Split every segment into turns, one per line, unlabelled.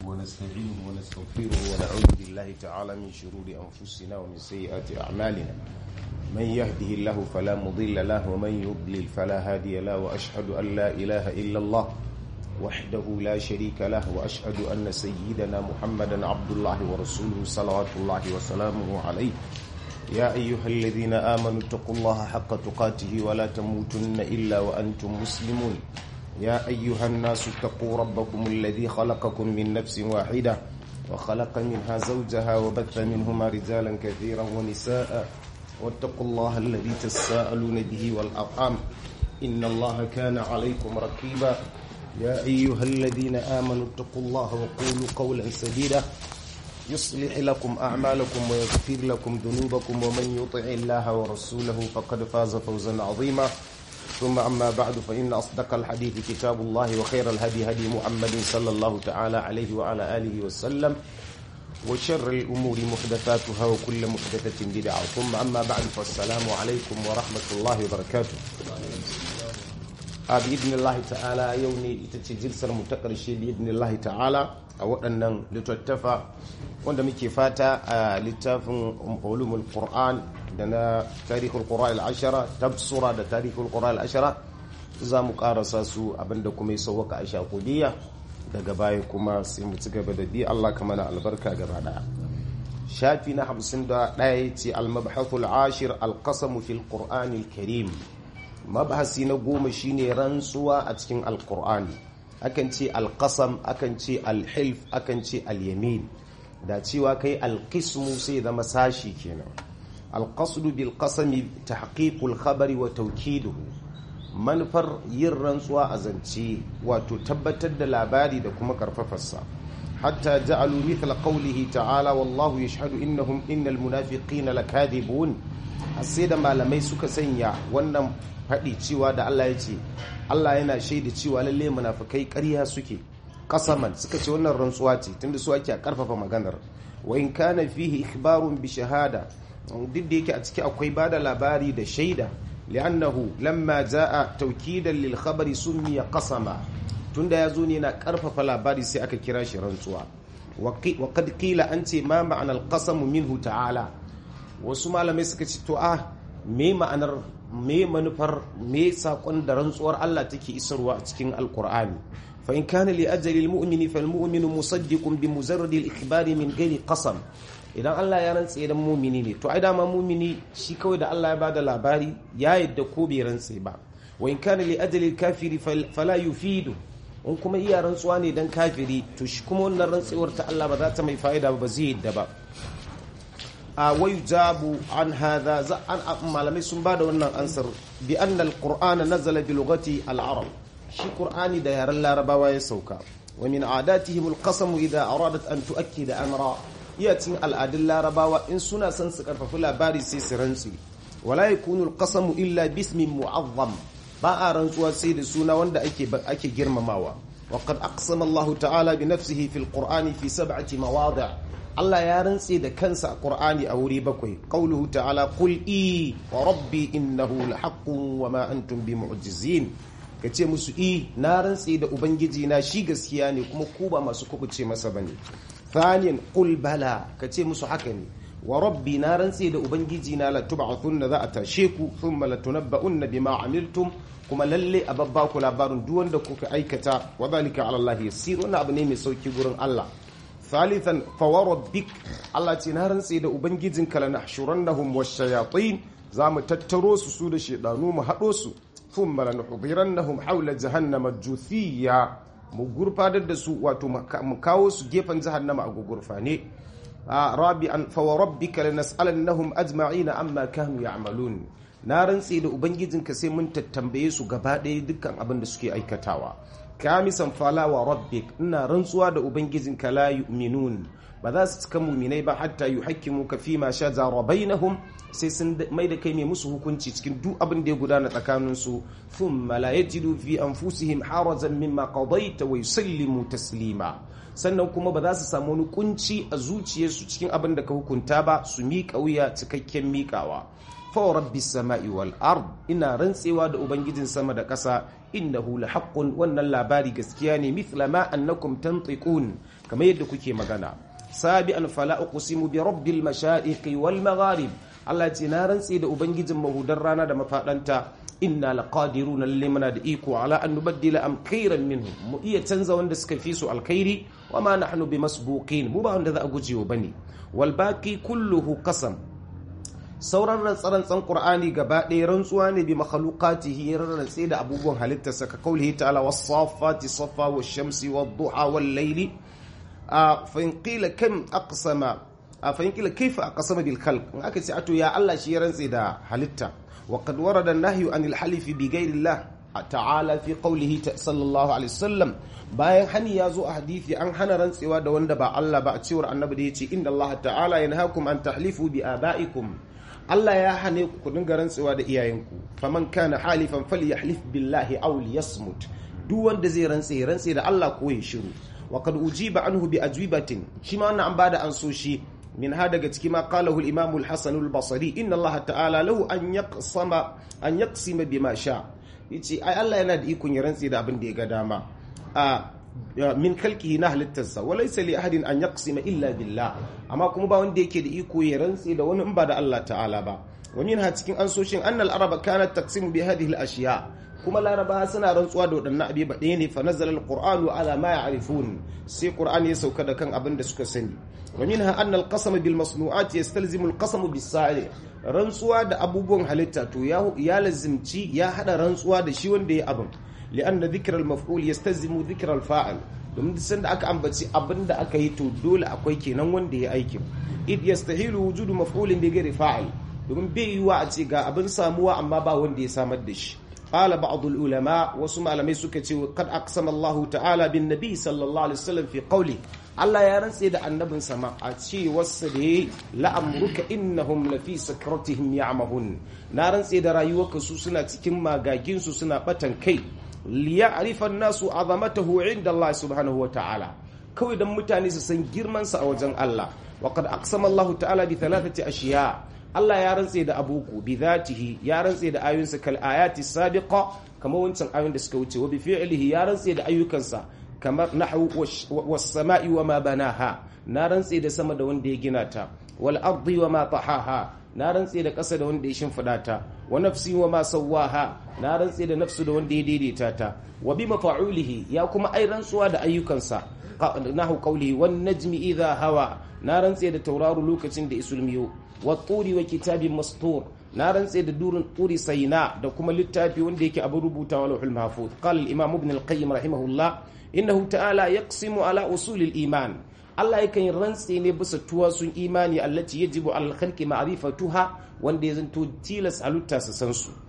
ونستعينه ونستغفره ونعوذ بالله تعالى من شرور أنفسنا ومن سيئات أعمالنا من يهده الله فلا مضل له ومن يضلل فلا هادي له وأشهد أن لا إله إلا الله وحده لا شريك له وأشهد أن سيدنا محمدا عبد الله ورسوله صلوات الله وسلامه عليه يا أيها الذين آمنوا اتقوا الله حق تقاته ولا تموتن إلا وأنتم مسلمون يا أيها الناس اتقوا ربكم الذي خلقكم من نفس واحدة وخلق منها زوجها وبث منهما رجالا كثيرا ونساء واتقوا الله الذي تساءلون به والأرحام إن الله كان عليكم رقيبا يا أيها الذين آمنوا اتقوا الله وقولوا قولا سديدا يصلح لكم أعمالكم ويغفر لكم ذنوبكم ومن يطع الله ورسوله فقد فاز فوزا عظيما ثم أما بعد فإن أصدق الحديث كتاب الله وخير الهدي هدي محمد صلى الله تعالى عليه وعلى آله وسلم وشر الأمور محدثاتها وكل محدثة بدعة ثم أما بعد فالسلام عليكم ورحمة الله وبركاته بإذن الله تعالى يوني تتجلسر متقرشي بإذن الله تعالى a waɗannan littattafa wanda muke fata a littafin ulumul qur'an da na tarihul qur'an al-ashara tabsura da tarihul qur'an al-ashara za mu karasa su abinda kuma ya sauwaka a shakudiyya daga baya kuma sai mu ci gaba da bi Allah ka mana albarka gaba daya shafi na 51 ce al-mabhathul ashir al-qasam fil qur'an al-karim mabhasi na goma shine rantsuwa a cikin al-qur'ani akan ce alƙasam akan ce alhilf akan ce alyamin da cewa kai alƙismu sai zama sashi kenan alƙasdu bil qasami tahqiqul khabari wa tawkiduhu manufar yin rantsuwa a zance wato tabbatar da labari da kuma karfafarsa hatta ja'alu mithla qawlihi ta'ala wallahu yashhadu innahum innal munafiqina lakadibun sai da malamai suka sanya wannan faɗi cewa da Allah ya ce Allah yana shaida cewa lalle munafikai ƙarya suke kasaman suka ce wannan rantsuwa ce tunda su ake karfafa maganar wa in kana fihi ikhbarun bi shahada duk da yake a ciki akwai bada labari da shaida li'annahu lamma jaa tawkidan lil khabari summiya qasama tunda yazo ne na karfafa labari sai aka kira shi rantsuwa wa qad qila an ce ma ma'ana al minhu ta'ala wasu malamai suka ce to a me ma'anar me manufar me sakon da rantsuwar Allah take isarwa a cikin alkur'ani fa in kana li ajali almu'mini fal mu'minu musaddiqun bi mujarrad al-ikhbari min ghairi qasam idan Allah ya rantse da mu'mini ne to ai dama mu'mini shi kawai da Allah ya bada labari ya yadda ko bai rantse ba wa in kana li ajali al-kafiri fala yufidu in kuma iya rantsuwa ne dan kafiri to shi kuma wannan rantsewar ta Allah ba za ta mai fa'ida ba zai yadda ba a jabu an hadha za an malamai sun bada wannan ansar bi anna alqur'ana nazala bi lughati al-arab shi qur'ani da yaren larabawa ya sauka wa min adatihim alqasam idha aradat an tuakkida amra yatin al'adun larabawa in suna son su karfafi labari sai su rantsi wala yakunu alqasam illa bismin mu'azzam ba a rantsuwa sai da suna wanda ake ake girmamawa وقد أقسم الله تعالى بنفسه في القرآن في سبعة مواضع Allah ya rantse da kansa a Qur'ani a wuri bakwai qauluhu ta'ala qul i wa rabbi innahu lahaqqun wa ma antum bimu'jizin kace musu i na rantse da ubangiji na shi gaskiya ne kuma ku ba masu kubuce masa bane thaniyan qul bala kace musu haka ne wa rabbi na rantse da ubangiji na la tub'athunna za a tashe ku thumma la tunabba'unna bima amiltum kuma lalle a babba ku labarin duk wanda kuka aikata wa zalika ala Allah yasir wannan abu ne mai sauki gurin Allah ثالثا فوربك الله تنهرن سيد ubangijinka lanahshurannahum washayatin zamu tattaro su su da shedanu mu hado su thumma lanuhdirannahum hawla jahannama juthiya mu gurfadar da su wato mu kawo su gefen jahannama a gugurfane rabi'an fawarabbika lanas'alannahum ajma'ina amma kanu ya'malun na rantse da ubangijinka sai mun tattambaye su gaba ɗaya dukkan abin da suke aikatawa kamisan fala wa rabbik ina rantsuwa da ubangijinka la yu'minun ba za su cika muminai ba hatta yuhakkimu ka fi ma shajara bainahum sai sun mai da kai mai musu hukunci cikin duk abin da ya gudana tsakanin su thumma la yajidu fi anfusihim harajan mimma qadaita wa yusallimu taslima sannan kuma ba za su samu wani kunci a zuciyarsu cikin abin da ka hukunta ba su miƙa wuya cikakken miƙawa fa rabbi sama'i wal ard ina rantsewa da ubangijin sama da ƙasa innahu lahaqqun wannan labari gaskiya ne mithla ma annakum tantiqun kamar yadda kuke magana sabi'an fala uqsimu bi rabbil mashariqi wal magharib Allah ce na rantse da ubangijin mahudar rana da mafadanta inna laqadiruna lalle muna da iko ala an nubaddila am khairan minhum mu iya canza wanda suka fi su alkhairi wa ma nahnu bimasbuqin mu ba wanda za a gujewa bane wal baqi kulluhu qasam sauran rantsarantsan qur'ani gaba ɗaya rantsuwa ne bi makhluqatihi rantse da abubuwan halittarsa ka kaulihi ta'ala was-saffati saffa wash-shamsi wad-duha wal-layli fa in qila kam aqsama fa in qila kayfa aqsama bil khalq in aka ce ato ya Allah shi ya rantse da halitta wa qad warada an-nahyu anil halifi bi ghayri Allah ta'ala fi qawlihi sallallahu alaihi wasallam bayan hani ya zo a hadisi an hana rantsewa da wanda ba Allah ba a cewar annabi da yace inna Allah ta'ala yanhaakum an tahlifu bi abaikum Allah ya hane ku ku dinga rantsewa da iyayenku faman kana halifan falyahlif billahi aw liyasmut duk wanda zai rantse rantse da Allah ko ya shiru wa qad ujiba anhu bi ajwibatin shi ma wannan an bada an so shi min ha daga ciki ma qalahu al-imam al-hasan al-basri inna Allah ta'ala lahu an yaqsama an yaqsima bima sha yace ai Allah yana da ikon ya rantse da abin da ya ga dama a min kalkihi na halittarsa wa laysa li ahadin an yaqsima illa billah amma kuma ba wanda yake da iko ya rantse da wani in ba da Allah ta'ala ba wa minha cikin ansoshin annal araba kanat taqsimu bi hadhihi al-ashya kuma laraba suna rantsuwa da waɗannan abi ba ɗaya ne fa nazala al-qur'anu ala ma ya'rifun sai qur'ani ya sauka da kan abin da suka sani wa minha anna al-qasam bil masnu'at yastalzimu al-qasam bis sa'i rantsuwa da abubuwan halitta to ya lazimci ya hada rantsuwa da shi wanda ya abin li'anna dhikr al-maf'ul yastazimu dhikr al-fa'il domin duk sanda aka ambaci abin da aka yi to dole akwai kenan wanda ya aikin id yastahilu wujudu maf'ulin bi ghairi fa'il domin bai yiwa a ce ga abin samuwa amma ba wanda ya samar da shi qala ba'd al-ulama wasu malamai suka ce kad aqsama Allah ta'ala bin nabi sallallahu alaihi wasallam fi qawli Allah ya rantse da annabin sama a ce wasu da ya la'amruka innahum lafi sakratihim ya'mahun na rantse da rayuwarka su suna cikin magagin su suna batan kai liya'rifa an-nasu azamatahu 'inda Allah subhanahu wa ta'ala kawai dan mutane su san girman sa a wajen Allah wa qad aqsama Allah ta'ala bi thalathati ashiya Allah ya rantse da abuku bi zatihi ya rantse da ayoyinsa kal ayati sabiqa kamar wancan ayoyin da suka wuce wa bi fi'lihi ya rantse da ayyukansa kamar nahwu was sama'i wa ma banaha na rantse da sama da wanda ya gina ta wal ardi wa ma tahaha na rantse da ƙasa da wanda ya shimfiɗa ta wa nafsi wa ma sawwaha na rantse da nafsu da wanda ya daidaita ta wa bi mafa'ulihi ya kuma ai rantsuwa da ayyukansa nahu qawli wan najmi idha hawa na rantse da tauraro lokacin da isulmiyo wa turi wa kitabin mastur na rantse da durin turi sayna da kuma littafi wanda yake abin rubutawa lauhul mahfuz qala al-imam ibn al-qayyim rahimahullah innahu ta'ala yaqsimu ala usul al-iman Allah yakan yi rantse ne bisa tuwasun imani allati yajibu al khalqi ma'rifatuha wanda ya zanto tilas halitta su san su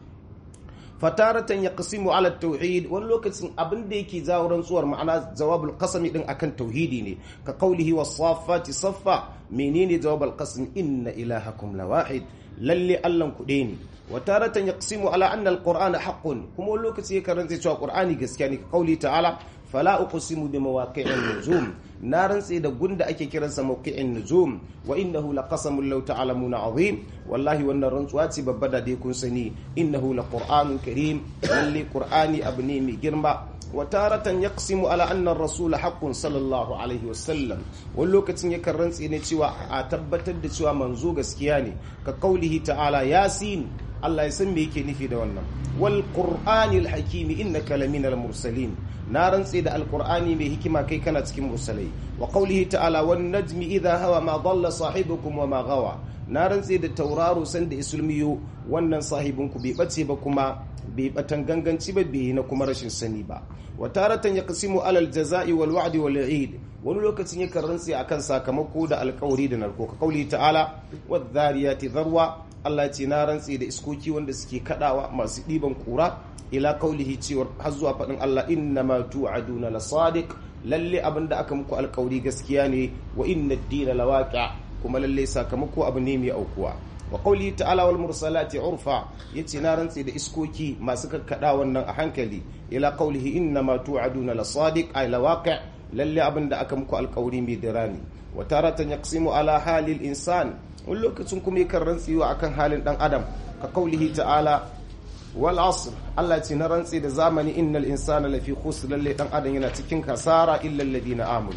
fataratan yaqsimu ala tauhid wani lokacin abin da yake zawo rantsuwar ma'ana jawabul qasami din akan tauhidi ne ka qawlihi was saffati saffa menene jawabul qasm inna ilahakum lawahid lalle allan ku ne wa taratan yaqsimu ala anna alqur'ana haqqun kuma wani lokaci ya karanta cewa qur'ani gaskiya ne ka qawli ta'ala fala uqsimu bi mawaqi'in nujum na rantse da gunda ake kiransa mawqi'in nujum wa innahu laqasamun law ta'lamuna azim wallahi wannan rantsuwa ce babba da dai kun sani innahu laqur'anun karim lalle qur'ani abu ne mai girma wa taratan yaqsimu ala anna ar-rasul haqqun sallallahu alaihi wasallam wani lokacin yakan rantse ne cewa a tabbatar da cewa manzo gaskiya ne ka kaulihi ta'ala yasin Allah ya san me yake nufi da wannan wal qur'anil hakimi innaka laminal mursalin na rantse da alqur'ani mai hikima kai kana cikin mursalai wa qawlihi ta'ala wan najmi idha hawa ma dalla sahibukum wa ma gawa na rantse da tauraro san da isulmiyo wannan sahibinku bai bace ba kuma bai batan ganganci ba bai na kuma rashin sani ba wa taratan yaqsimu alal jazai wal wa'di wal eid wani lokacin yakan rantse akan sakamako da alkawari da narko ka kauli ta'ala wadh-dhariyati dharwa Allah ce na rantse da iskoki wanda suke kadawa masu ɗiban kura ila kaulihi cewar har zuwa faɗin Allah inna ma tu'aduna la sadiq lalle abin da aka muku alkawari gaskiya ne wa inna ad-dina lawaqi kuma lalle sakamako abu ne mai aukuwa wa qawli ta'ala wal mursalati urfa yace na rantse da iskoki masu kakkada wannan a hankali ila qawlihi inna ma tu'aduna la sadiq ay lawaqi lalle abin da aka muku alkawari mai dirani wa taratan yaqsimu ala halil insan wani lokacin kuma yakan rantsewa akan halin dan adam ka kaulihi ta'ala wal asr Allah ce na rantse da zamani innal insana lafi khusr lalle dan adam yana cikin kasara illa alladhina amanu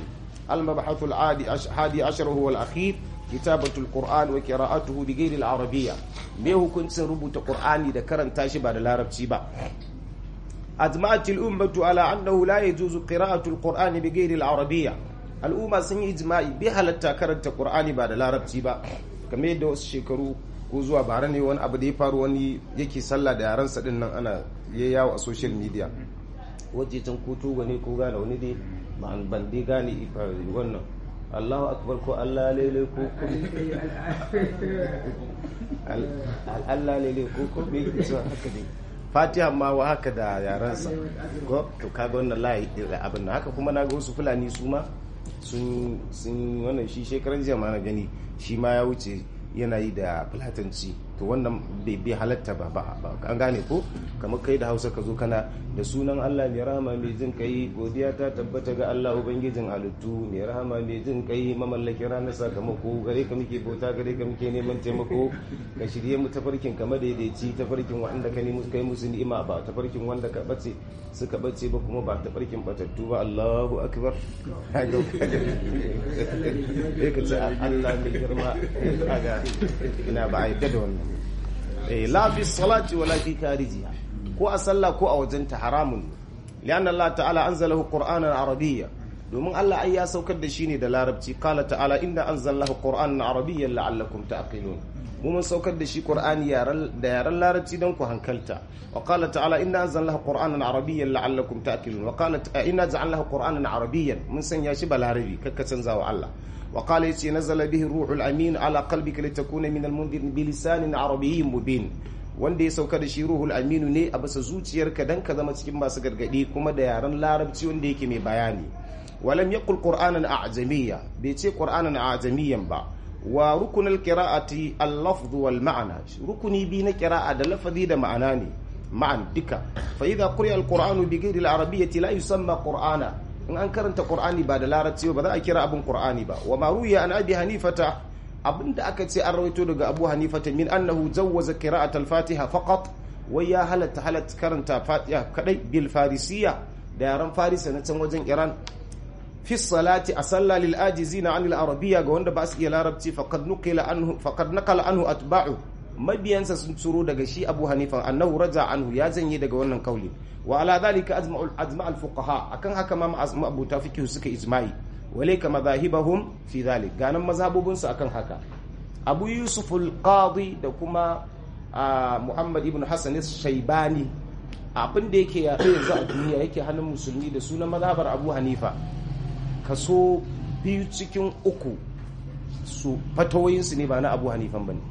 المبحث الحادي عشر هو الأخير كتابة القرآن وقراءته بغير العربية me hukuncin rubuta Qur'ani da karanta shi ba da larabci ba أجمعت الأمة على أنه لا يجوز قراءة القرآن بغير العربية الأمة sun yi ijma'i bai halatta karanta Qur'ani ba da larabci ba kamar yadda wasu shekaru ko zuwa bara ne wani abu da ya faru wani yake sallah da yaran din nan ana ya yawo a social media waje can ko togo ne ko gane wani dai ban dai gane wannan Allahu akbar ko Allah lele ko Allah lele ko ko me yake cewa haka dai fatiha ma wa haka da yaransa ko to kaga wannan layi abin haka kuma na ga wasu fulani su ma sun sun wannan shi shekaran jiya ma na gani shi ma ya wuce yana yi da fulatanci to wannan bai bai halatta ba ba an gane ko kamar kai da hausa ka zo kana da sunan allah mai rahama mai jin kai godiya ta tabbata ga allah ubangijin halittu mai rahama mai jin kai mamallakin ranar sakamako gare ka muke bauta gare ka muke neman taimako ka shirye mu tafarkin ka madaidaici tafarkin wanda ka nemi kai musu ni'ima ba tafarkin wanda ka bace suka bace ba kuma ba tafarkin batattu ba allahu akbar sai ka ce allah mai girma kaga ina ba a yadda da wannan la fi salati wala fi karijiha ko a sallah ko a wajenta haramun lian Allah ta'ala anzalahu qur'anan arabiyya domin Allah ai ya saukar da shi ne da larabci qala ta'ala inna anzalahu qur'anan arabiyyan la'allakum ta'qilun mu mun saukar da shi qur'ani da yaran larabci don ku hankalta wa qala ta'ala inna anzalahu qur'anan arabiyyan la'allakum ta'qilun wa qala inna ja'alnahu qur'anan arabiyyan mun sanya shi balarabi kakka canza wa Allah وقال يتي نزل به الروح الأمين على قلبك لتكون من المنذر بلسان عربي مبين wanda ya sauka da shi ruhul aminu ne a bisa zuciyarka dan ka zama cikin masu gargadi kuma da yaren larabci wanda yake mai bayani walam yaqul qur'anan a'jamiyya bai ce qur'anan a'jamiyyan ba wa rukunul qira'ati al-lafz wal ma'na rukuni bi na qira'a da lafazi da ma'ana ne ma'an duka fa idha quri'a al-qur'anu bi ghairi al-arabiyyati la yusamma qur'ana in an karanta qur'ani ba da larabci ba za a kira abin qur'ani ba wa maruya an abi hanifata abinda aka ce an rawaito daga abu hanifata min annahu jawwaza qira'at al-fatiha faqat wai ya halatta halatta karanta fatiha kadai bil farisiya da yaran farisa na can wajen iran fi salati a sallah lil ajizina an al arabiyya ga wanda ba su iya larabci faqad nuqila anhu faqad naqala anhu atba'u mabiyansa sun tsoro daga shi abu hanifa annahu raja anhu ya janye daga wannan kauli wa ala dhalika ajma'u ajma' al fuqaha akan haka ma abu ta fiqh suka ijma'i walayka madahibahum fi dhalik ganan mazhabubun su akan haka abu yusuf al qadi da kuma muhammad ibn hasan shaybani abin da yake yaɗo yanzu a duniya yake hannun musulmi da sunan mazhabar abu hanifa kaso biyu cikin uku su fatawoyinsu ne ba na abu hanifan ba ne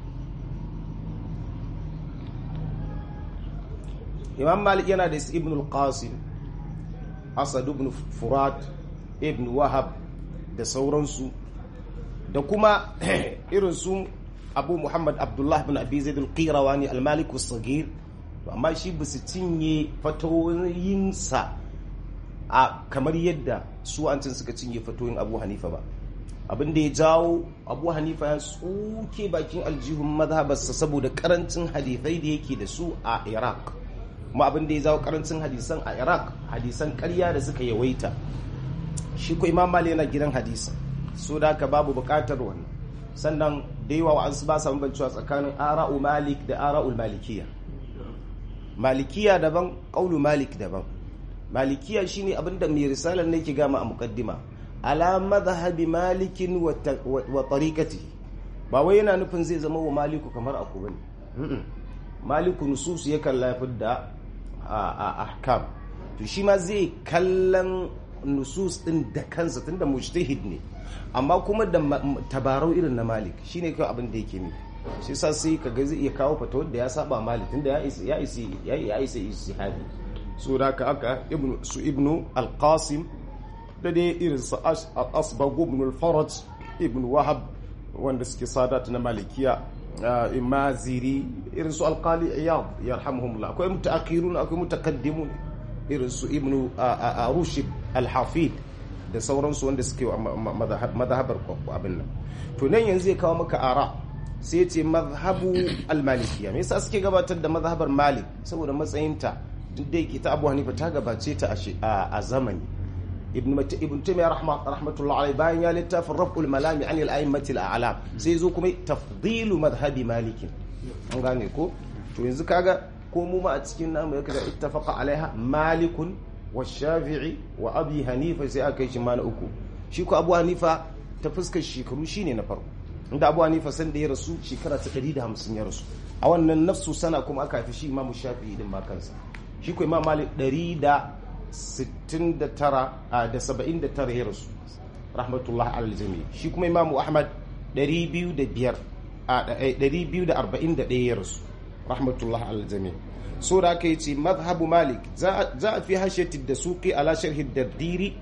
imam malik yana da ibn al-qasim asad ibn furat ibn wahab da sauransu da kuma irin su abu muhammad abdullah ibn abi zaid al-qirawani al-malik as-saghir amma shi ba su cinye fatoyinsa a kamar yadda su an cin suka cinye fatoyin abu hanifa ba abin da ya jawo abu hanifa ya tsuke bakin aljihun mazhabarsa saboda karancin hadithai da yake da su a iraq kuma abin da ya jawo karancin hadisan a iraq hadisan karya da suka yawaita shi ko imam mali yana gidan hadisa so da haka babu bukatar wannan sannan da yawa wa'ansu ba sa bambancewa tsakanin ara'u malik da ara'ul malikiyya malikiya daban ƙaulu malik daban malikiya shine abinda mai risalar ne ke gama a mukaddima ala madhhabi malikin wa tariqati ba wai yana nufin zai zama wa maliku kamar aku bane maliku nusus ya kalla da ahkam to shi ma zai kallon nusus din da kansa tunda mujtahid ne amma kuma da tabarau irin na malik shine kawai abin da yake nufi shi sa sai ka ga zai iya kawo fata wadda ya saba mali tunda ya isa ya isa ya isa ijtihadi so da ka aka ibnu su ibnu al-qasim da dai irin su asbag ibn al-faraj ibn wahab wanda suke sadat na malikiya imaziri irin su alqali iyad yarhamuhumullah akwai mutaakhirun akwai mutakaddimun irin su ibnu rushd al-hafid da sauransu wanda suke madhahabar abin nan to nan yanzu zai kawo maka ara sai ce mazhabu al-malikiya me yasa suke gabatar da mazhabar malik saboda matsayinta duk da yake ta abu hanifa ta gabace ta a zamani ibn mata ibn taymiya rahmatullah alaihi bayan ya littafin raf'ul malami an al-a'immati al-a'lam sai zo kuma tafdilu madhhabi malik an gane ko to yanzu kaga ko mu ma a cikin namu ya kaga ittafaqa alaiha malikun wa shafi'i wa abi hanifa sai aka yi shi ma na uku shi ko abu hanifa ta fuskar shekaru shine na farko inda abu hanifa san da ya rasu shekara ta 150 ya rasu a wannan nafsu sana kuma aka haifi shi imamu shafi'i din ma kansa shi ko imam malik 169 da 79 ya rasu rahmatullah alal jami shi kuma imamu ahmad 205 241 ya rasu rahmatullah alal jami so da aka yi ce mazhabu malik za a fi hashiyati da suki ala sharhi dardiri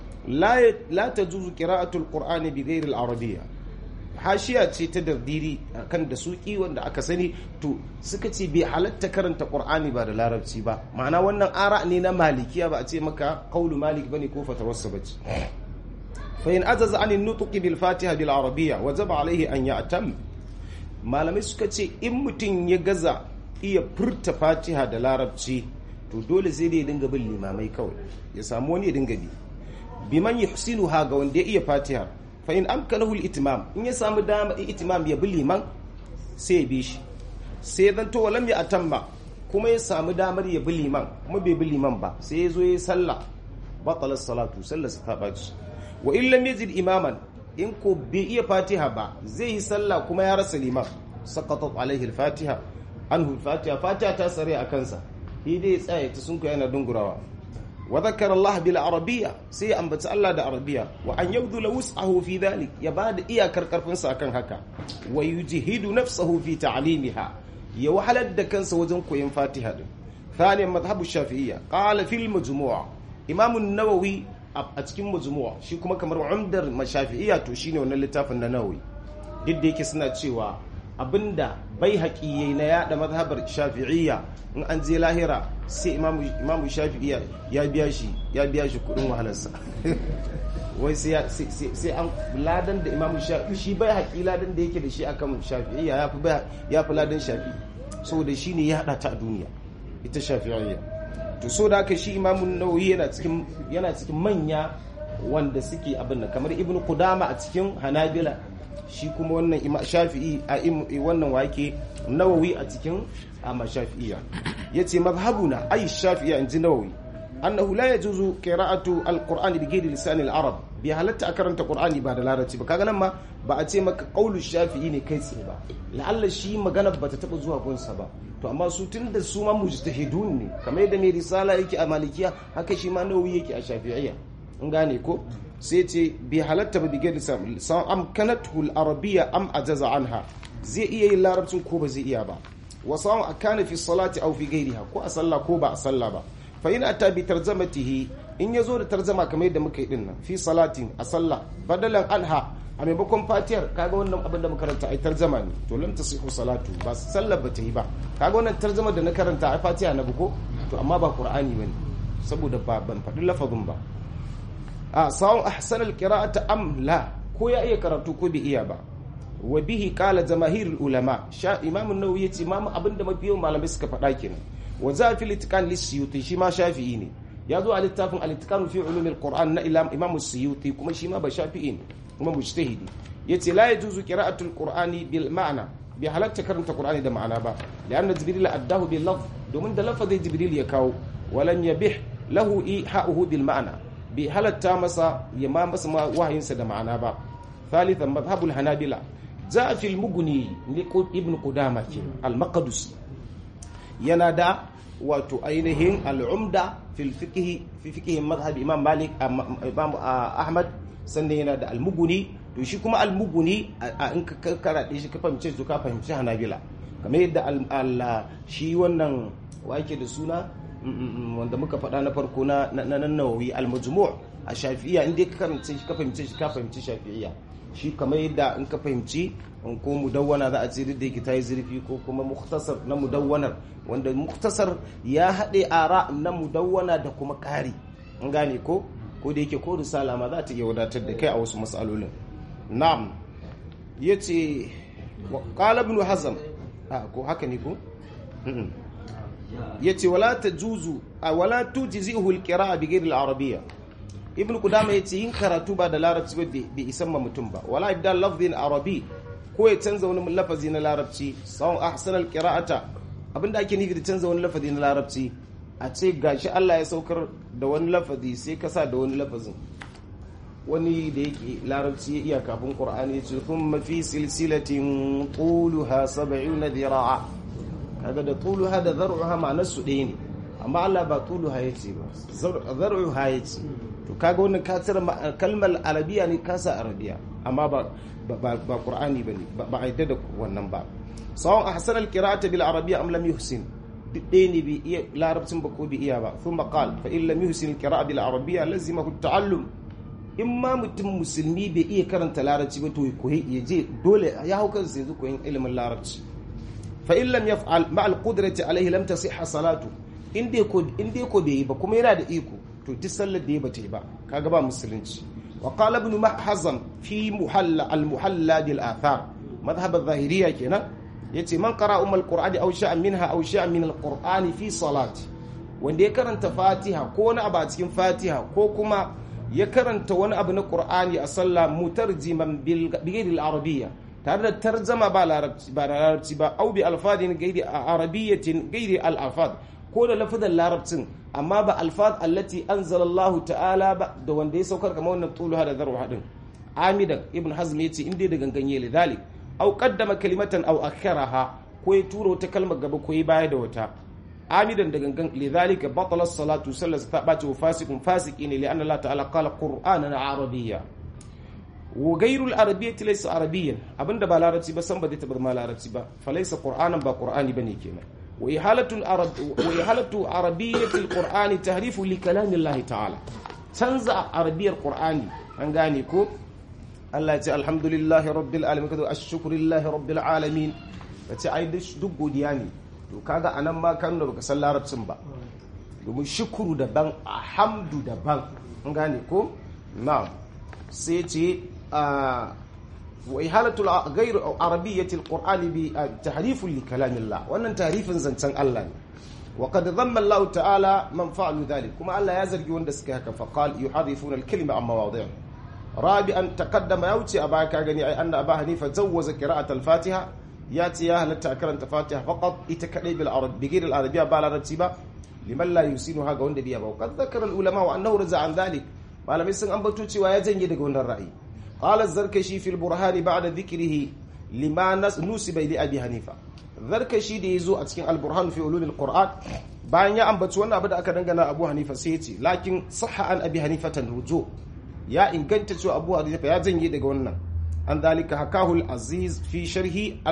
la ta juzu qira'atul qur'ani bi ghairi al-arabiyya hashiya ce ta dardiri kan da suki wanda aka sani to suka ce bai halatta karanta qur'ani ba da larabci ba ma'ana wannan ara ne na malikiya ba a ce maka qaulu malik bane ko fatawarsa bace fa in azaza an nutqi bil fatiha bil arabiyya wajaba alaihi an ya'tam malamai suka ce in mutum ya gaza iya furta fatiha da larabci to dole sai dai ya dinga bin limamai kawai ya samu wani ya dinga bi biman yuhsinuha ga wanda ya iya fatiha fa in amkanahu al-itmam in ya samu dama itimam ya bi liman sai ya bi shi sai zan to walam ya atamma kuma ya samu damar ya bi liman kuma bai bi liman ba sai ya zo ya sallah batala salatu sallar ta baci wa in lam yajid imaman in ko bai iya fatiha ba zai yi sallah kuma ya rasa liman saqatat alaihi al-fatiha anhu al-fatiha fatiha ta sare a kansa shi dai ya tsaya ta sunku yana dungurawa وذكر الله بالعربية سي أنبت الله دا عربية وأن يبذل وسعه في ذلك يباد إيا كركر فنسا كان هكا ويجهد نفسه في تعليمها يوحل الدكان سوزنكو ينفاتها ثانيا مذهب الشافعية قال في المجموعة إمام النووي a cikin majmu'a shi kuma kamar umdar mashafi'iyya to shine wannan littafin na nawawi duk da yake suna cewa abinda bai haƙi yayi na yada mazhabar shafi'iyya in an je lahira sai imamu shafi'iyya ya biya shi ya biya shi kudin wahalarsa wai sai an ladan da imamu shafi'i shi bai haƙi ladan da yake da shi akan shafi'iyya ya fi ladan shafi'i saboda shi ne ya haɗa ta a duniya ita shafi'iyya to so da haka shi imamun nawawi yana cikin yana cikin manya wanda suke abin nan kamar ibnu qudama a cikin hanabila shi kuma wannan shafi'i a wannan wake nawawi a cikin amma shafi'iyya yace mazhabuna ay shafi'iyya inji nawawi annahu la yajuzu qira'atu alqur'ani bi ghairi lisan al-arab bi halatta a karanta qur'ani ba da larabci ba kaga nan ma ba a ce maka qaulu shafi'i ne kai tsaye ba la'alla shi magana bata taba zuwa gunsa ba to amma su tun da su ma mujtahidun ne kamar yadda mai risala yake a malikiya haka shi ma nawawi yake a shafi'iyya in gane ko sai ce bi halatta ba bige da san amkanatu al-arabiyya am ajaza anha zai iya yin larabcin ko ba zai iya ba wa sawon akana fi salati aw fi ghairiha ko a sallah ko ba a sallah ba fa in ata bi tarjamatihi in yazo da tarjama kamar yadda muka yi din nan fi salatin a sallah badalan anha a maimakon fatiyar kaga wannan abin da muka karanta ai tarjama ne to lam tasihu salatu ba sallar ba ta yi ba kaga wannan tarjama da na karanta ai fatiha na buko to amma ba qur'ani bane saboda ba ban faɗi lafazin ba a sawun ahsan alqira'ata am la ko ya iya karatu ko bai iya ba wa bihi qala jamaahirul ulama sha imam an-nawawi yace imam abinda mafiyan malamai suka faɗa kenan wa za fi litqan lisyuti shi ma shafi'i ne ya zo a littafin al-itqan fi ulumil qur'an na imam as-suyuti kuma shi ma ba shafi'i ne kuma mujtahidi yace la yajuzu qira'atul qur'ani bil ma'na bi halatta karanta qur'ani da ma'ana ba lianna jibril addahu bil lafz domin da lafazin jibril ya kawo walam yabih lahu iha'uhu bil ma'na bi halatta masa ya ma masa wahayinsa da ma'ana ba thalithan madhhabul hanabila za fi al-mughni li ibn qudama ke al-maqdisi yana da wato ainihin al-umda fil fiqh fi fiqh madhhab imam malik imam ahmad sannan yana da almuguni to shi kuma almuguni a in ka karaɗe shi ka fahimce su ka fahimci hanabila kamar yadda shi wannan wake da suna wanda muka faɗa na farko na nan nawawi almajmu' a shafi'iyya in dai ka karance shi ka fahimce shi ka fahimci shafi'iyya shi kamar yadda in ka fahimci in ko mudawwana za a ce da yake ta yi zurfi ko kuma muktasar na mudawwanar wanda muktasar ya haɗe ara na mudawwana da kuma ƙari in gane ko ko da yake ko risala ma za ta iya wadatar da kai a wasu matsalolin na'am yace qala ibn hazm ko haka ne ko yace wala tajuzu wala tujzihu alqira'a bi ghayri al-arabiyya ibn kudama ya ce yin karatu ba da larabci ba bai isan ma mutum ba wala ibdal lafzin arabi ko ya canza wani lafazi na larabci sawon ahsan alqira'ata abinda ake nufi da canza wani lafazi na larabci a ce gashi Allah ya saukar da wani lafazi sai ka sa da wani lafazin wani da yake larabci ya iya kafin qur'ani ya ce thumma fi silsilatin tuluha 70 dhira'a kaga da tuluha da zar'uha ma'anar su ɗaya ne amma Allah ba tuluha yace ba zar'uha yace to kaga wannan ka tsira kalmar arabiya ne kasa arabiya amma ba ba qur'ani bane ba a yadda da wannan ba sawon ahsan alqira'ata bil arabiyya am lam yuhsin duk ɗaya ne bai iya larabcin ba ko bai iya ba thumma qal fa in lam yuhsin alqira'a bil arabiyya lazimahu ta'allum in ma mutum musulmi bai iya karanta larabci ba to koyi ya je dole ya hau kansa yanzu koyin ilimin larabci fa in lam yaf'al ma al qudrati alayhi lam tasihha salatu in dai ko in dai ko bai yi ba kuma yana da iko to duk sallar da ya bata yi ba kaga ba musulunci wa qala ibn mahzam fi muhalla al muhalla bil athar madhhab al zahiriyya kenan yace man qara um al qur'ani aw sha'an minha aw sha'an min al qur'ani fi salati wanda ya karanta fatiha ko wani abu a cikin fatiha ko kuma ya karanta wani abu na qur'ani a sallah mutarjiman bil ghairi al arabiyya tare da tarjama ba larabci ba larabci ba au bi alfadin ghairi arabiyyatin ghairi al alfad ko da lafazan larabcin amma ba alfaz allati anzala Allah ta'ala ba da wanda ya saukar kamar wannan tuluha da zarwa hadin amidan ibn hazm yace inda da ganganye lidalik aw qaddama kalimatan aw akharaha ko ya tura wata kalmar gaba ko ya baya da wata amidan da gangan lidhalika batala as-salatu sallat ta bace wa fasikun fasiki ne li'anna Allah ta'ala qala qur'anan arabiyya wa ghayru al-arabiyyati laysa arabiyyan abinda ba larabci ba san ba zai tabar ma larabci ba falaysa qur'anan ba qur'ani bane kenan وإحالة العرب وإحالة عربية القرآن تحريف لكلام الله تعالى تنزع عربية القرآن أنغاني كو الله يتي الحمد لله رب العالمين كذا الشكر لله رب العالمين yace ai duk godiya ne to kaga anan ma kan da baka san larabcin ba domin shukuru daban alhamdu daban an gane ko na'am sai ce وإهالة غير عربية القرآن بتحريف لكلام الله وأن تحريف زنتن الله وقد ذم الله تعالى من فعلوا ذلك كما الله يزرق وندسك فقال يحرفون الكلمة عن مواضعه رابعا تقدم يوتي أبا كاغني أي أن أبا حنيفة جوز قراءة الفاتحة ياتي يا هل تأكرن الفاتحة فقط يتكلم بالعرب بغير العربية بالا رتيبة لمن لا يسينها قوند بيها وقد ذكر العلماء وأنه رزع عن ذلك ما لم يسن أنبتوتي ويزن يدقون الرأي قال الزركشي في البرهان بعد ذكره لما نسب لأبي حنيفة zarkashi da ya zo a cikin alburhan fi ulumil qur'an bayan ya ambaci wannan abu da aka dangana abu hanifa sai ya ce lakin sahha an abi hanifatan rujo ya inganta cewa abu hanifa ya janye daga wannan an dalika hakahu al-aziz fi sharhi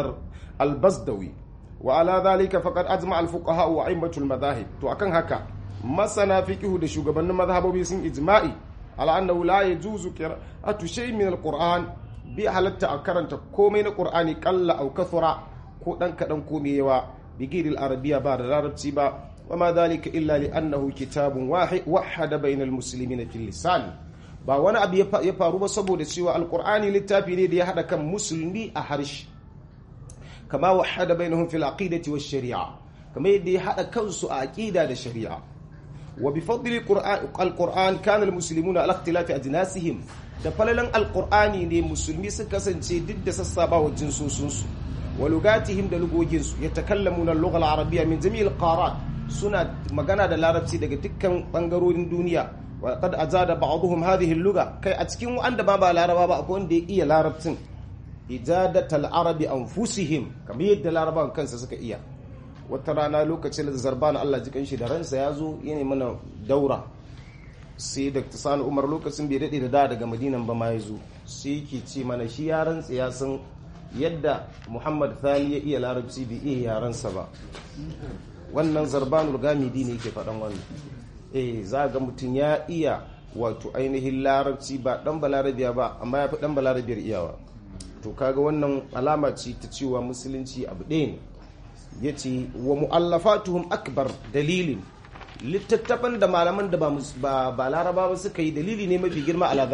al-bazdawi wa ala dalika faqad ajma al-fuqaha wa a'immatul madahib to akan haka masana fiqhu da shugabannin mazhabobi sun ijma'i ala annahu la yajuzu qira'atu shay'in min al-qur'an bi halatta a karanta komai na qur'ani qalla aw kathura ko dan kadan ko mai yawa bigiril arabiya ba da larabci ba wa ma dhalika illa li annahu kitabun wahid wahada bainal muslimina fil lisan ba wani abu ya faru ba saboda cewa alqur'ani littafi ne da ya hada kan musulmi a harshe kama wahada bainahum fil aqidati wash shari'a kama yadda ya hada kansu a aqida da shari'a wa bi fadli alqur'an kana almuslimuna ala ikhtilafi ajnasihim da falalan alqur'ani ne musulmi suka kasance duk da sassabawa jinsosunsu ولغاتهم da lugoginsu yatakallamuna al-lugha al-arabiyya min jami' al-qarat suna magana da larabci daga dukkan bangarorin duniya wa qad azada ba'dhum hadhihi al-lugha kai a cikin wanda ba ba laraba ba akwai wanda ya iya larabcin ijadat al-arabi anfusihim kamar yadda larabawan kansa suka iya wata rana lokacin da zarban Allah jikan shi da ransa ya zo yana mana daura sai da sani umar lokacin bai daɗe da da daga madinan ba ma ya zo sai yake ce mana shi ya rantsa ya san yadda muhammad thani ya iya larabci bai iya yaransa ba wannan zarbanul gamidi ne ke faɗan wannan eh za ga mutum ya iya wato ainihin larabci ba ɗan balarabiya ba amma ya fi ɗan balarabiyar iyawa to kaga wannan alama ce ta cewa musulunci abu ɗaya ne ya ce wa mu'allafatuhum akbar dalilin littattafan da malaman da ba laraba ba suka yi dalili ne mafi girma ala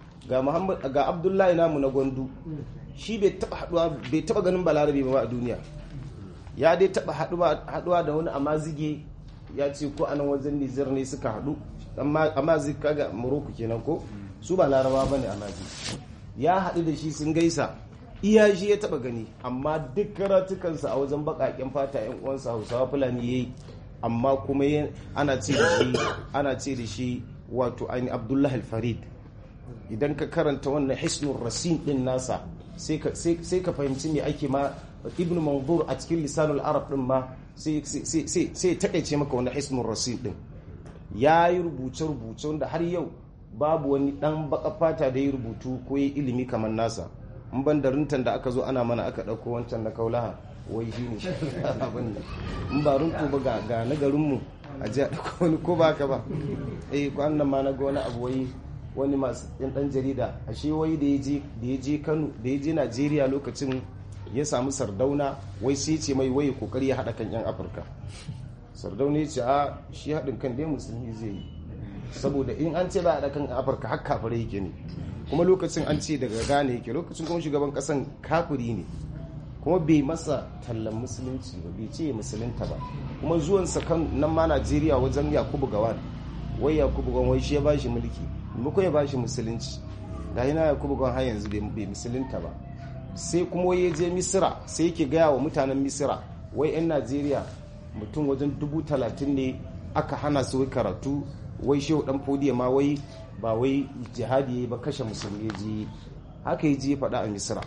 ga abdullahi namu na gwandu shi bai taba ganin balarabe ba a duniya ya dai taba haduwa da wani amazige ya ce ko anan wajen nizir ne suka hadu amma zai kaga morocco kenan ko su ba laraba bane a nazi ya haɗu da shi sun gaisa iya shi ya taba gani amma duk karatukansa a wajen bakaken fata yan uwansa hausawa fulani yayi amma kuma ana ce da shi ana ce da shi wato aini abdullahi al-farid idan ka karanta wannan hisnul rasin din nasa sai ka fahimci me ake ma ibn manzur a cikin lisanul arab din ma sai sai takaice maka wannan hisnul rasin din ya yi rubuce-rubuce wanda har yau babu wani dan baka fata da ya rubutu ko ya ilimi kamar nasa in ban da rintan da aka zo ana mana aka ɗauko wancan na kaulaha wai shi ne abin da in ba runtu ba ga na garinmu a ji a ɗauko wani ko ba ka ba eh kwanan ma na ga wani abu wai wani masu yan ɗan jarida a shi wai da ya je kano da ya je najeriya lokacin ya samu sardauna wai sai ce mai wai kokari ya haɗa kan yan afirka sardauna ya ce a shi haɗin kan dai musulmi zai yi saboda in an ce ba a kan afirka har kafirai yake ne kuma lokacin an ce daga gane yake lokacin kuma shugaban kasan kafiri ne kuma bai masa tallan musulunci ba bai ce musulunta ba kuma zuwansa kan nan ma najeriya wajen yakubu gawan wai yakubu gawan wai shi ya bashi mulki maimakon ya bashi musulunci ga yana yakubu gawan har yanzu bai musulunta ba sai kuma ya je misira sai yake gaya wa mutanen misira wai 'yan najeriya mutum wajen dubu talatin ne aka hana su karatu wai shehu dan fodiya ma wai ba wai jihadi ba kashe musulmi ya je haka ya je faɗa a misira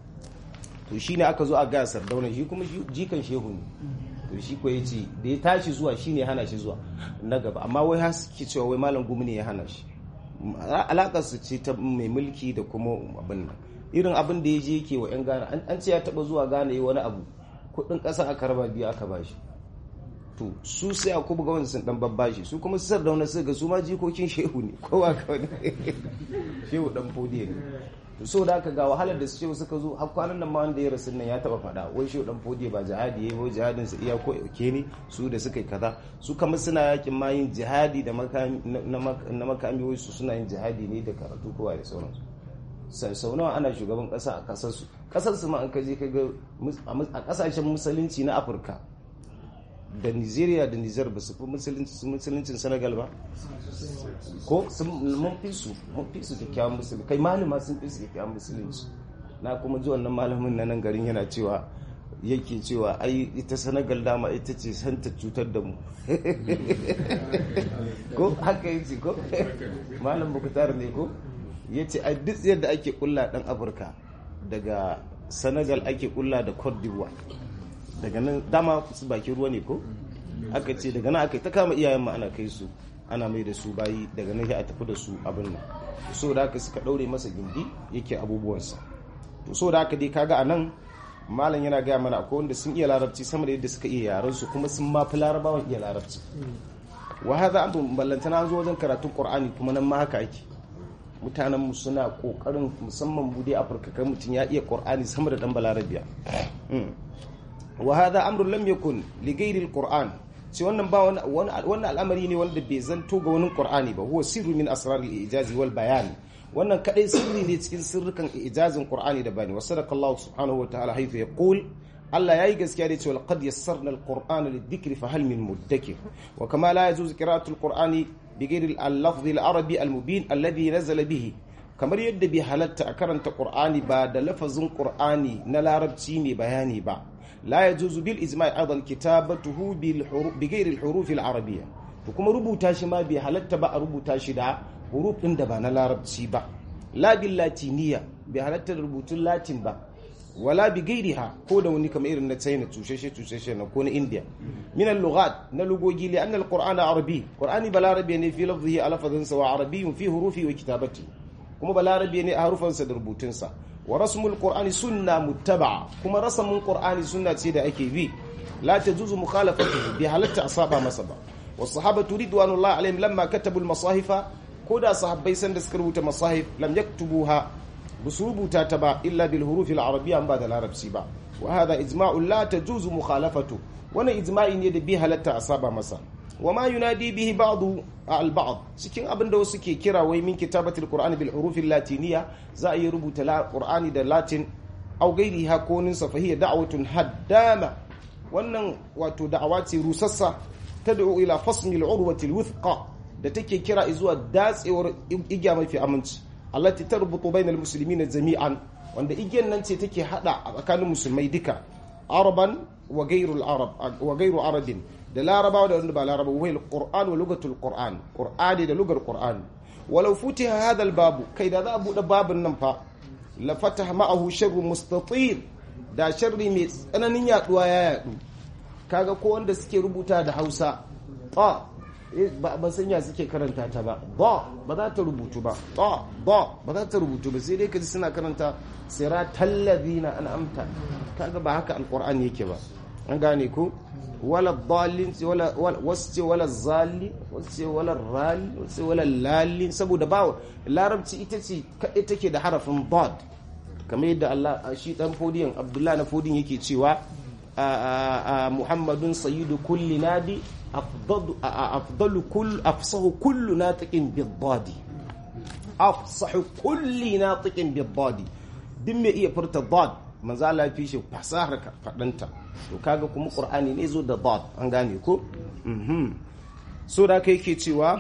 to shine aka zo a gaya sardauna shi kuma jikan shehu ne to shi ko yace da ya tashi zuwa shine hana shi zuwa na gaba amma wai har suke cewa wai malam gumi ne ya hana shi alakar su ce ta mai mulki da kuma abin nan irin abin da ya je yake wa yan Ghana an ce ya taba zuwa Ghana yi wani abu kudin kasa aka raba biyu aka bashi to su sai a kuma gawan sun dan babbashi su kuma su sardauna su ga su ma jikokin shehu ne kowa kawai shehu dan fodiye ne to so da aka ga wahalar da shehu suka zo har kwanan nan ma wanda ya rasu nan ya taba fada wai shehu dan fodiye ba jihadi yayi wai jihadin sa iya ko yauke ne su da suka yi kaza su kamar suna yakin ma yin jihadi da makami na makami wai su suna yin jihadi ne da karatu kowa da sauransu sau nawa ana shugaban kasa a kasar su kasar su ma an kaje ka ga a kasashen musulunci na afirka da nigeria da niger ba su fi musuluncin senegal ba ko mun fi su mun fi su kyakkyawan musulunci kai malama sun fi su kyakkyawan musulunci na kuma ji wannan malamin na nan garin yana cewa yake cewa ai ita senegal dama ita ce santa cutar da mu ko haka yi ce ko malam bukutar ne ko ya ce a duk yadda ake kulla dan afirka daga senegal ake kulla da cote d'ivoire daga nan dama su bakin ruwa ne ko aka ce daga nan aka ta kama iyayen ma ana kai su ana mai da su bayi daga nan a tafi da su abin nan so da haka suka daure masa gindi yake abubuwansa to so da haka dai kaga a nan malam yana gaya mana akwai wanda sun iya larabci sama da yadda suka iya yaran su kuma sun ma fi larabawan iya larabci wa hadha amru ballantana zo wajen karatun qur'ani kuma nan ma haka ake mutanen mu suna kokarin musamman bude afirka kai mutum ya iya qur'ani sama da dan balarabiya wa hadha amrun lam yakun li ghairi alquran sai wannan ba wannan al'amari ne wanda bai zanto ga wani qur'ani ba huwa sirru min asrar al-ijaz wal bayan wannan kadai sirri ne cikin sirrukan ijazin qur'ani da bani wa sadaqallahu subhanahu wa ta'ala haythu yaqul Allah yayi gaskiya da cewa laqad yassarna al-qur'ana lidh-dhikri fa hal min mudakkir wa kama la yajuzu qira'atu al-qur'ani bighairi al-lafzi al-arabi al-mubin alladhi nazala bihi kamar yadda bai halatta a karanta qur'ani ba da lafazin qur'ani na larabci mai bayani ba لا يجوز بالإجماع أيضا كتابته بغير الحروف العربية kuma rubuta shi ma bai halatta ba a rubuta shi da huruf ɗin da ba na larabci ba la bil latiniya bai halatta da rubutun latin ba wala bi gairiha ko da wani kamar irin na china tusheshe tusheshe na ko na india min al lughat na lugogi li anna al qur'ana arabi qur'ani balarabi ne fi lafzihi a lafazin wa arabiyyun fi hurufi wa kitabati kuma balarabi ne a harufansa da rubutunsa wa rasmul qur'ani sunna muttaba kuma rasamin qur'ani sunna ce da ake bi la tajuzu mukhalafatuhu bi halatta asaba masa ba was sahabatu ridwanullahi alaihim lamma katabu al masahifa koda sahabbai san da suka rubuta masahif lam yaktubuha busu rubuta ta ba illa bil huruf al arabiyya ba da larabci ba wa hadha ijma'u la tajuzu mukhalafatu wannan ijma'i ne da bi halatta asaba masa wa ma yunadi bihi ba'du al ba'd cikin abin da wasu ke kira wai min kitabatil qur'ani bil huruf al latiniya za a yi rubuta qur'ani da latin aw gairiha ko nin sa fahiya da'watun haddama wannan wato da'awa ce rusassa tad'u ila fasmi al urwati al wuthqa da take kira zuwa datsewar igiya mafi aminci allati tarbutu bainal muslimina jami'an wanda igiyan nan ce take hada a tsakanin musulmai duka araban wa gairul arab wa gairu arabin da larabawa da wanda ba laraba wa alquran wa lugatul qur'an qur'ani da lugar qur'an walau futiha hadha babu kai da za a bude babin nan fa la fataha ma'ahu sharru mustatir da sharri mai tsananin yaduwa ya yadu kaga ko wanda suke rubuta da Hausa ba ba sanya suke karanta ta ba ba ba za ta rubutu ba ba ba ba za ta rubutu ba sai dai kaji suna karanta siratal ladina an'amta kaga ba haka alqur'ani yake ba an gane ko wala dallin wala wasu wala zali wasu wala rali wasu wala lali saboda ba larabci ita ce kaɗai take da harafin dad kamar yadda Allah shi dan fodiyan Abdullah na fodin yake cewa Muhammadun sayyidu kulli nadi afdalu kull afsahu kullu natiqin bid-dadi afsahu kulli natiqin bid-dadi din me iya furta dad manzo Allah fi shi fasahar fadanta to kaga kuma qur'ani ne zo da dad an gane ko mhm so da kai ke cewa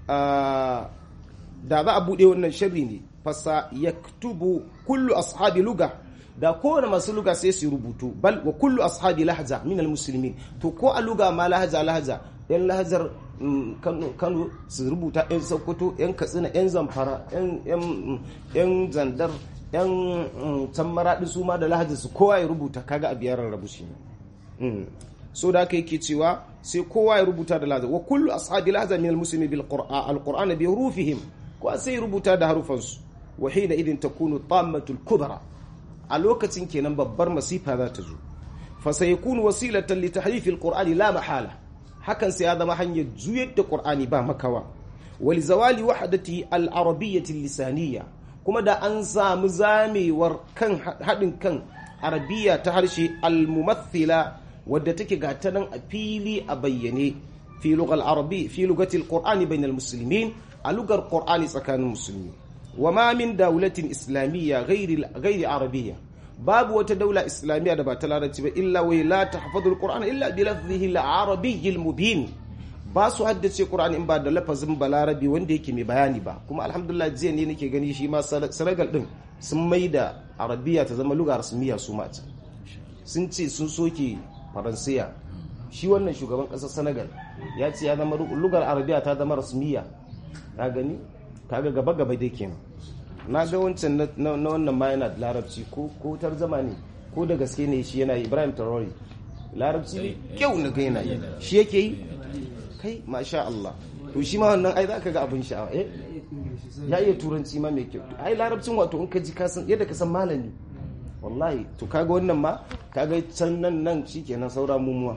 da za a bude wannan sharri ne fasa yaktubu kullu ashabi luga da kowane masu luga sai su rubutu bal wa kullu ashabi lahza min almuslimin to ko a luga ma lahza lahza yan lahazar kano su rubuta yan sokoto yan katsina yan zamfara yan zandar yan can maraɗi su ma da lahadi su kowa ya rubuta kaga a biyar rabu shi so da aka yake cewa sai kowa ya rubuta da lahadi wa kullu ashabi lahadi min almuslimi bil qur'an alqur'ana bi hurufihim ko sai rubuta da harufansu wa hina idin takunu tammatul kubra a lokacin kenan babbar masifa za ta zo fa sayakunu wasilatan li tahrif alqur'ani la mahala hakan sai ya zama hanyar juyar da qur'ani ba makawa wal zawali wahdatihi al-arabiyyah lisaniyya kuma da an samu zamewar kan haɗin kan arabiya ta harshe almumathila wadda take gata nan a fili a bayyane fi lugal arabi fi lugatil qur'ani bainal muslimin a lugar qur'ani tsakanin musulmi wa ma min dawlatin islamiyya ghairi ghairi arabiyya babu wata daula islamiyya da ba ta larabci ba illa wa la tahfazul qur'ana illa bi lafzihi al-arabiy mubin ba su haddace Qur'ani in ba da lafazin balarabi wanda yake mai bayani ba kuma alhamdulillah jiya ne nake gani shi ma Senegal din sun mai da arabiya ta zama lugar rasmiya su mata sun ce sun soke faransiya shi wannan shugaban kasar Senegal ya ce ya zama lugar arabiya ta zama rasmiya ka gani kaga gaba gaba dai kenan na ga wancan na wannan ma yana da larabci ko ko tarzama ne ko da gaske ne shi yana Ibrahim Traore larabci ne kyau na ga yana yi shi yake yi kai masha Allah to shi ma wannan ai zaka ga abin sha'awa eh ya iya turanci ma mai kyau ai larabcin wato in ka ji ka san yadda ka san malami wallahi to kaga wannan ma kaga can nan nan shikenan saura mumuwa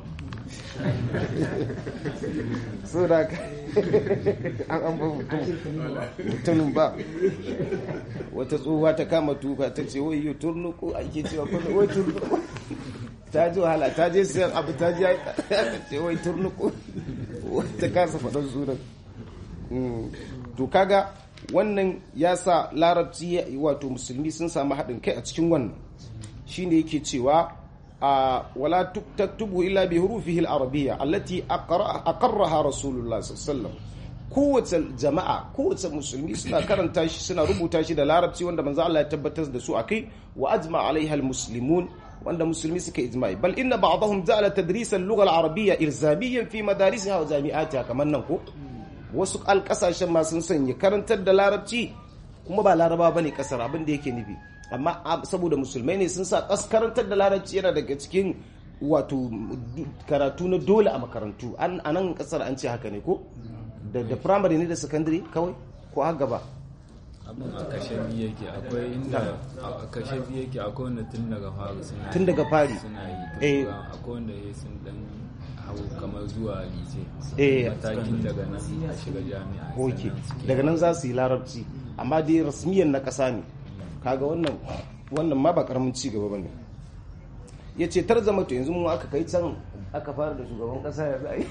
so da ka an an ba mutumin ba wata tsohuwa ta kama tuka ta ce wai yi turnuku ake cewa kuma wai turnuku ta ji wahala ta je siyan abu ta ji ce wai turnuku ta kasa faɗin sunan to kaga wannan ya sa larabci wato musulmi sun samu haɗin kai a cikin wannan shine yake cewa wala taktubu illa bi hurufihi al-arabiyya allati aqarraha rasulullah sallallahu kowace jama'a kowace musulmi suna karanta shi suna rubuta shi da larabci wanda manzo Allah ya tabbatar da su akai wa ajma alaiha al-muslimun wanda musulmi suka ijma'i bal inna ba'dahum ja'ala tadris al-lugha al-arabiyya ilzamiyan fi madarisiha wa jami'atiha kamar nan ko wasu alƙasashen ma sun sanya karantar da larabci kuma ba laraba bane kasar abin da yake nufi amma saboda musulmai ne sun sa karantar da larabci yana daga cikin wato karatu na dole a makarantu a nan kasar an ce haka ne ko da primary ne da secondary kawai ko har gaba
abin a kashe biyu yake akwai inda a kashe biyu yake akwai wanda tun daga fari suna
tun daga fari
suna yi
eh
akwai wanda ya sun dan hau kamar zuwa lise
Eh.
matakin daga nan a shiga jami'a
ok
sannan suke-
daga nan za su yi larabci amma dai rasmiyan na ƙasa ne kaga wannan wannan ma ba karamin ci gaba bane ya ce tarzama to yanzu mu aka kai can aka fara da shugaban ƙasa ya zai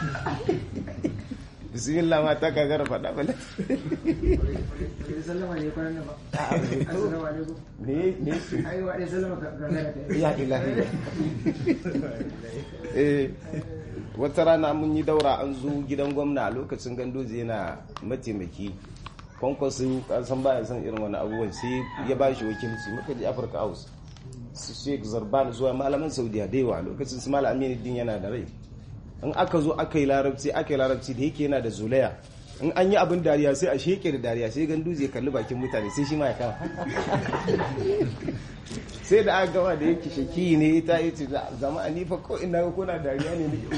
bismillah ma ta kagara faɗa bale
sallama ne kwanan nan ba assalamu alaikum
ne ne su
ai wa dai sallama ka gagara ta
ya ilahi eh wata rana mun yi daura an zo gidan gwamna a lokacin gandoji yana mataimaki kwankwaso san baya san irin wani abubuwan sai ya ba shi wakilci muka je afirka house su sheik zarban zuwa malaman saudiya da yawa lokacin su malam aminu din yana da rai in aka zo aka yi larabci aka yi larabci da yake yana da zulaya in an yi abin dariya sai a sheke da dariya sai gandu zai kalli bakin mutane sai shi ma ya kama sai da aka gama da yake shaki ne ta yi ce zama a nifa ko ina ga kuna dariya ne ne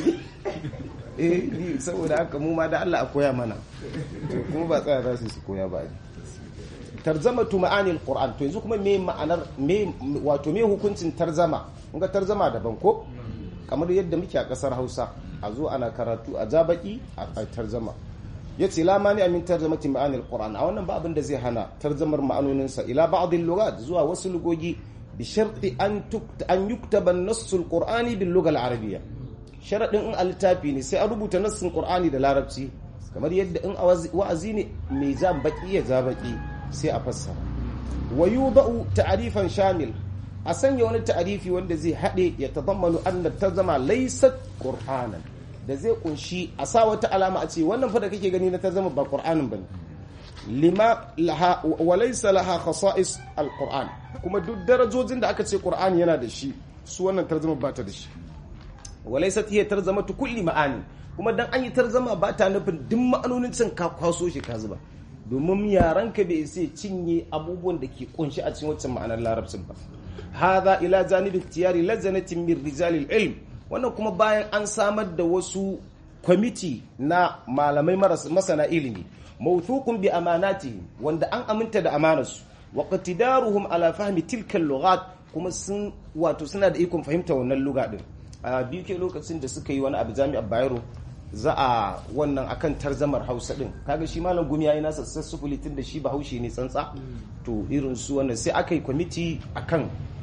eh ni saboda haka mu ma da Allah a koya mana to kuma ba tsaya za su su koya ba tarzamatu ma'ani alquran to yanzu kuma me ma'anar me wato me hukuncin tarzama kun ga tarzama daban ko kamar yadda muke a kasar Hausa a zo ana karatu a jabaki a tarzama yace la mani amin tarzamati ma'ani alquran a wannan ba abin da zai hana tarzamar ma'anonin sa ila ba'd al zuwa wasu lugogi bi sharti an an yuktaba an-nass al-qur'ani bil lugha al-arabiyya sharadin in al-littafi ne sai a rubuta nassin qur'ani da larabci kamar yadda in wa'azi ne mai zan baki ya zabaki sai a fassara wa yudau ta'rifan shamil a sanya wani ta'arifi wanda zai haɗe ya tazammanu anna tarzama laysat qur'anan da zai kunshi a sa wata alama a ce wannan fa da kake gani na tarzama ba qur'anin bane lima laha wa laysa laha khasa'is alquran kuma duk darajojin da aka ce qur'ani yana da shi su wannan tarzama ba ta da shi wa laysat hiya tarzamatu kulli ma'ani kuma dan an yi tarzama ba ta nufin duk ma'anonin cin ka kwaso shi ka zuba domin yaranka bai sai cinye abubuwan da ke kunshi a cikin waccan ma'anar larabcin ba hadha ila janibi tiyari lazanatin min rijalil ilm wannan kuma bayan an samar da wasu kwamiti na malamai masana ilimi mawthuqun bi amanatihim wanda an aminta da amanarsu wa qatidaruhum ala fahmi tilka lughat kuma sun wato suna da ikon fahimta wannan lugha din a biyu ke lokacin da suka yi wani abu jami'ar Bayero za a wannan akan tarzamar hausa din kaga shi malam gumi yayi nasa sassufuli tun da shi bahaushe ne tsantsa to irin su wannan sai aka yi kwamiti akan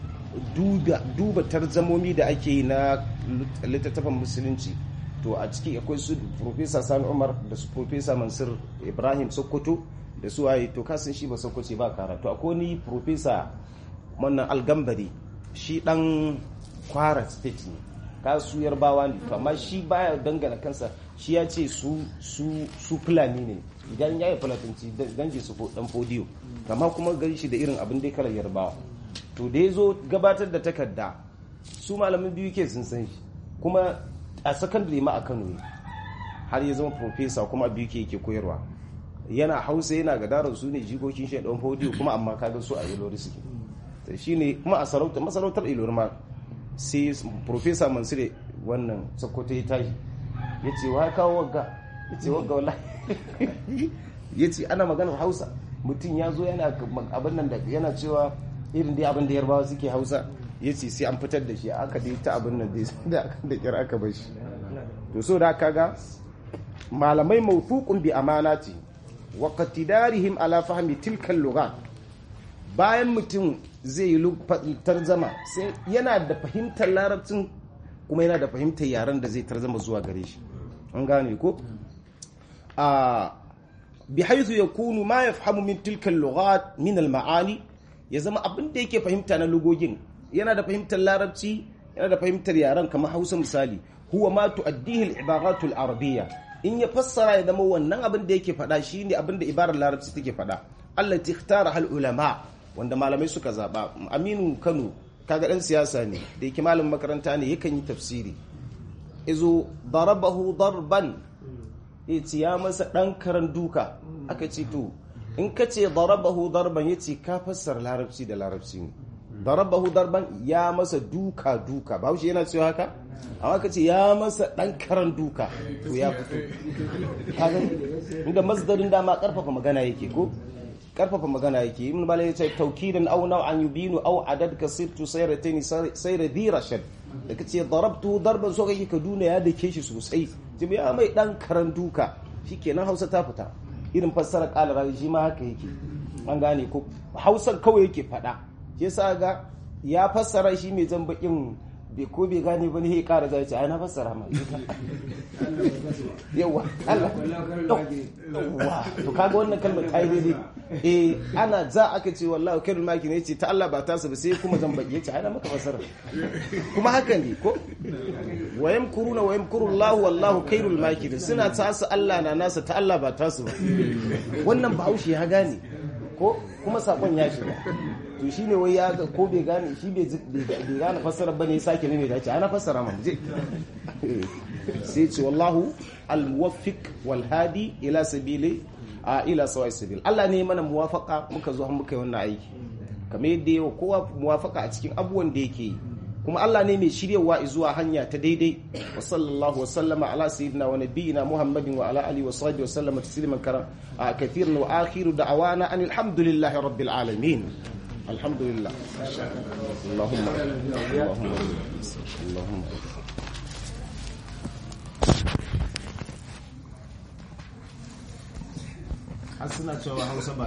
duba tarzamomi da ake yi na littattafan musulunci to a ciki akwai su professor sani umar da su professor mansur ibrahim sokoto da su waye to kasan shi ba sokoto ba karatu akwai ni professor wannan algambari shi dan kwara state ne kasu yarbawa ne to amma shi baya dangana kansa shi ya ce su su su fulani ne idan ya yi fulatanci dange su dan fodiyo amma kuma gari shi da irin abin da kalar yarbawa to da ya zo gabatar da takarda su malamin biyu ke sun san shi kuma a sakandare ma a kano ne har ya zama profesa kuma biyu ke yake koyarwa yana hausa yana gadarar su ne jikokin shi dan fodiyo kuma amma kaga su a ilori suke shine kuma a sarauta masarautar ilori ma sai profesa mansure wannan sokoto ya tashi ya ce wa kawo wagga ya ce wagga wala ya ce ana maganar hausa mutum ya zo yana abin nan da yana cewa irin dai abin da yarbawa suke hausa ya ce sai an fitar da shi aka dai ta abin nan da da kyar aka bar shi to so da kaga malamai mawthuqun bi amanati wa qatidarihim ala fahmi tilka lughat bayan mutum zai yi tarzama sai yana da fahimtar larabcin kuma yana da fahimtar yaren da zai tarzama zuwa gare shi an gane ko a bi haithu yakunu ma yafhamu min tilka lughat min al ma'ani ya zama abin da yake fahimta na lugogin yana da fahimtar larabci yana da fahimtar yaren kamar Hausa misali huwa ma tuaddihi al ibaratul arabiyya in ya fassara ya zama wannan abin da yake faɗa shine abin da ibarar larabci take faɗa allati ikhtara hal ulama wanda malamai suka zaba aminu kano kaga dan siyasa ne da yake malamin makaranta ne yakan yi tafsiri izo darabahu darban ya ce ya masa dan karan duka aka ce to in ka ce darabahu darban ya ce ka fassara larabci da larabci ne darabahu darban ya masa duka duka ba yana cewa haka amma ka ce ya masa dan karan duka to ya fito kaga inda masdarin dama karfafa magana yake ko karfafa magana yake ibn malai yace tawkidan aw naw'an yubinu aw adad kasirtu sayratayn sayra dhi rashad da kace darabtu darban so kake ka duna ya dake shi sosai jibi ya mai dan karan duka shikenan Hausa ta fita irin fassara qala rawi shi ma haka yake an gane ko Hausa kawai yake fada shi yasa ga ya fassara shi mai jan bakin bai ko bai gane ba ne ya kara zai ce ai na fassara ma yawa Allah yawa to kaga wannan kalmar ta yi daidai eh ana za aka ce wallahi kairul maki ne ce ta Allah ba ta su ba sai kuma zan baki yace ai na maka fasara kuma haka ne ko wa yamkuruna wa yamkuru Allah wallahu kairul maki suna ta su Allah na nasa ta Allah ba ta su ba wannan bahaushe ya gane ko kuma sakon ya shiga to shi ne wai ya ga ko bai gane shi bai gane fassara ba ne sake ne mai dace ana fassara man je sai ce wallahu almuwaffiq wal hadi ila sabili a ila sawai sabil Allah ne mana muwafaka muka zo muka yi wannan aiki kamar yadda yawa kowa muwafaka a cikin abubuwan da yake yi kuma Allah ne mai shiryawa zuwa hanya ta daidai wa sallallahu wa sallama ala sayyidina wa nabiyina Muhammadin wa ala alihi wa sahbihi wa sallama tasliman karam kathiran wa akhiru da'awana anil hamdulillahi rabbil alamin alhamdulillah Allahumma Allahumma Allahumma har suna cewa Hausa ba